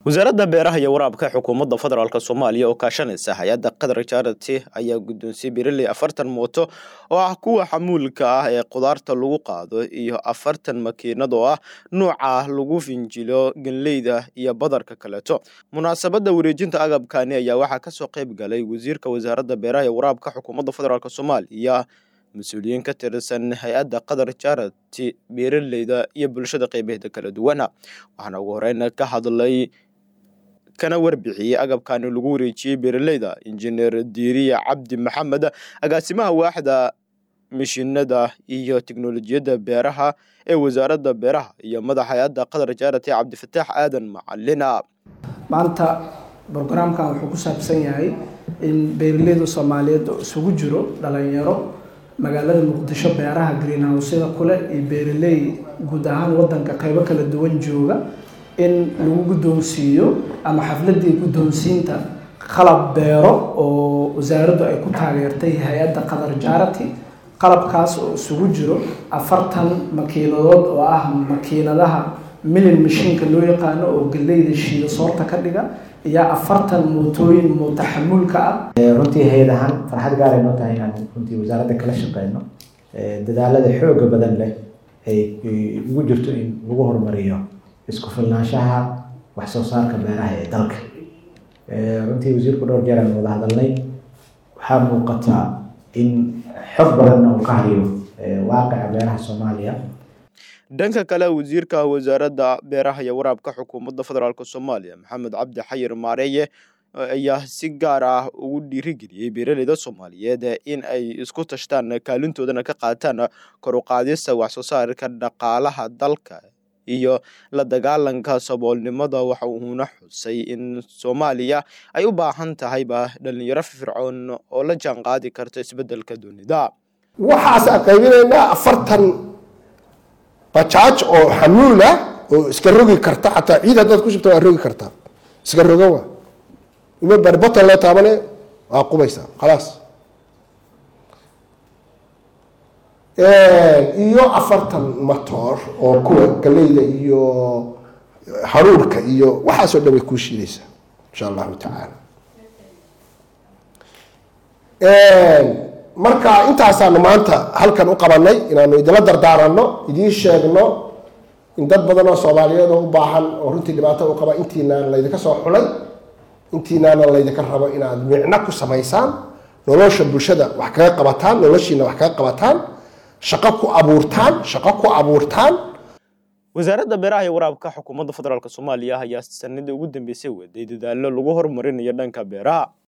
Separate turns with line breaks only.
wasaaradda beeraha iyo waraabka xukuumadda federaalk soomaaliya oo kaashanaysa hay-adda qatar charity ayaa guddoonsiyey beeraley afartan mooto oo ah kuwa xamuulka ah ee qudaarta lagu qaado iyo afartan makiinad oo ah nuuca lagu finjilo ganleyda iyo badarka kaleeto munaasabadda wareejinta agabkani ayaa waxaa kasoo qayb galay wasiirka wasaaradda beeraha iyo waraabka xukuumadda federaalk soomaaliya mas-uuliyiin ka tirsan hay-adda qatar charity beeraleyda iyo bulshada qeybaheeda kala duwana waxaana ugu horeyn ka hadlay kana warbixiyey agabkani lagu wareejiyey beeraleyda injineer diiriya cabdi maxamed agaasimaha waaxda mishinada iyo teknolojiyadda beeraha ee wasaaradda beeraha iyo madaxa hay-adda qatar charity cabdifataax aadan macalina
maanta brograamkan wuxuu ku saabsan yahay in beeraleyda soomaaliyeed oo isugu jiro dhalinyaro magaalada muqdisho beeraha greenhouseda kule iyo beeraley guud ahaan wadanka qeybo kala duwan jooga in lagu guddoonsiiyo ama xafladii guddoonsiinta qalab beero oo wasaaraddu ay ku taageertay hay-adda qatar charity qalabkaas oo isugu jiro afartan makiinadood oo ah makiinadaha milin mashiinka loo yaqaano oo galeyda shiida soorta ka dhiga iyo afartan mootooyin mootaxamuulka ah
runtii hay-ad ahaan farxad gaaray noo tahay inaan runtii wasaaradda kala shaqeyno dadaalada xooga badan leh ay ugu jirto in lagu horumariyo isku filnaanshaha wax soo saarka beeraha ee dalka runtii wasiirku dhowr jeer aan wada hadalnay waxaa muuqata in xog badanna uu ka hayo waaqica beeraha soomaaliya
dhanka kale wasiirka wasaaradda beeraha iyo waraabka xukuumadda federaalk soomaaliya maxamed cabdi xayir maareeye ayaa si gaar ah ugu dhiirigeliyey beeraleyda soomaaliyeed in ay isku tashtaan kaalintoodana ka qaataan kor u qaadista wax soo saarka dhaqaalaha dalka iyo la dagaalanka saboolnimada waxa uuna xusay in soomaaliya ay u baahan tahayba dhalinyaro fircoon oo la jaan qaadi karta isbedelka dunida
waxaasaan qaybinaynaa afartan bajaaj oo xamuul ah oo iska rogi karta xataa ciid haddaad ku shubta waa rogi kartaa iska roga waa ima barbotan loo taabane waa qubaysaa khalaas iyo afartan matoor oo kuwa galeyda iyo haruurka iyo waxaasoo dhan way kuu shiidaysaa insha allahu tacaala marka intaasaanu maanta halkan u qabanay inaanu idinla dardaaranno idiin sheegno in dad badan oo soomaaliyeed oo u baahan oo runtii dhibaato u qaba intiinaana laydinka soo xulay intiinaana laydinka rabo inaad micno ku samaysaan nolosha bulshada wax kaga qabataan noloshiina wax kaga qabataan shaqo ku abuurtaan shaqo ku abuurtaan
wasaaradda beeraha iyo waraabka xukuumadda federaalk soomaaliya ayaa sanadii ugu dambeysay waday dadaallo lagu horumarinayo dhanka beeraha